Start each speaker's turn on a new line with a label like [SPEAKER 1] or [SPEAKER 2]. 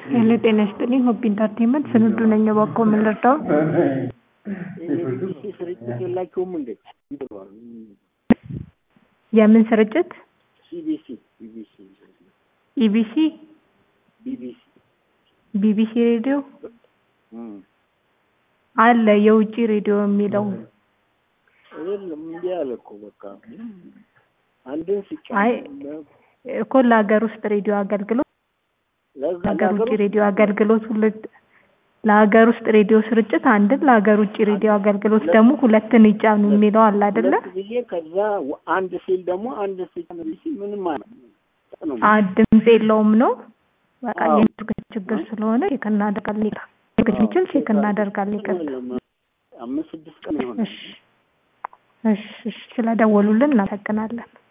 [SPEAKER 1] ሄሎ ጤና ይስጥልኝ ሆፕ ኢንተርቴንመንት ስንዱ ነኝ እባክዎ ምን ልርዳዎ
[SPEAKER 2] የቢቢሲ ስርጭት የላቸውም እንዴ? ይብሏል።
[SPEAKER 1] የምን ስርጭት
[SPEAKER 2] ሲቢሲ ቢቢሲ
[SPEAKER 1] ኢቢሲ
[SPEAKER 2] ቢቢሲ
[SPEAKER 1] ቢቢሲ ሬዲዮ
[SPEAKER 2] እም።
[SPEAKER 1] አለ የውጭ ሬዲዮ የሚለው
[SPEAKER 2] የለም እንዲህ አለ እኮ በቃ አንድን
[SPEAKER 1] አይ
[SPEAKER 2] ሲጫን
[SPEAKER 1] እኮ ለሀገር ውስጥ ሬዲዮ አገልግሎት
[SPEAKER 2] ለዛ
[SPEAKER 1] ለሀገር ውጭ
[SPEAKER 2] ለሀገር
[SPEAKER 1] ሬዲዮ አገልግሎት ሁለት ለሀገር ውስጥ ሬዲዮ ስርጭት አንድን ለሀገር ውጭ ሬዲዮ አገልግሎት ደግሞ ሁለትን ይጫኑ የሚለው አለ አይደለ?
[SPEAKER 2] ሁለት ጊዜ ከዛ ወ- አንድ ሲል ደግሞ አንድ ሲጫን ቢሲ ምንም ማለት ነው።
[SPEAKER 1] አ ድምፅ የለውም ነው በቃ
[SPEAKER 2] አዎ።
[SPEAKER 1] የኔትወርክ ችግር ስለሆነ ቼክ እናደርጋለን። ይቅር የሚችል ቼክ እናደርጋለን። ይቅርታ።
[SPEAKER 2] አምስት ስድስት ቀን ይሆናል።
[SPEAKER 1] እሺ እሺ እሺ፣ ስለደወሉልን እናመሰግናለን።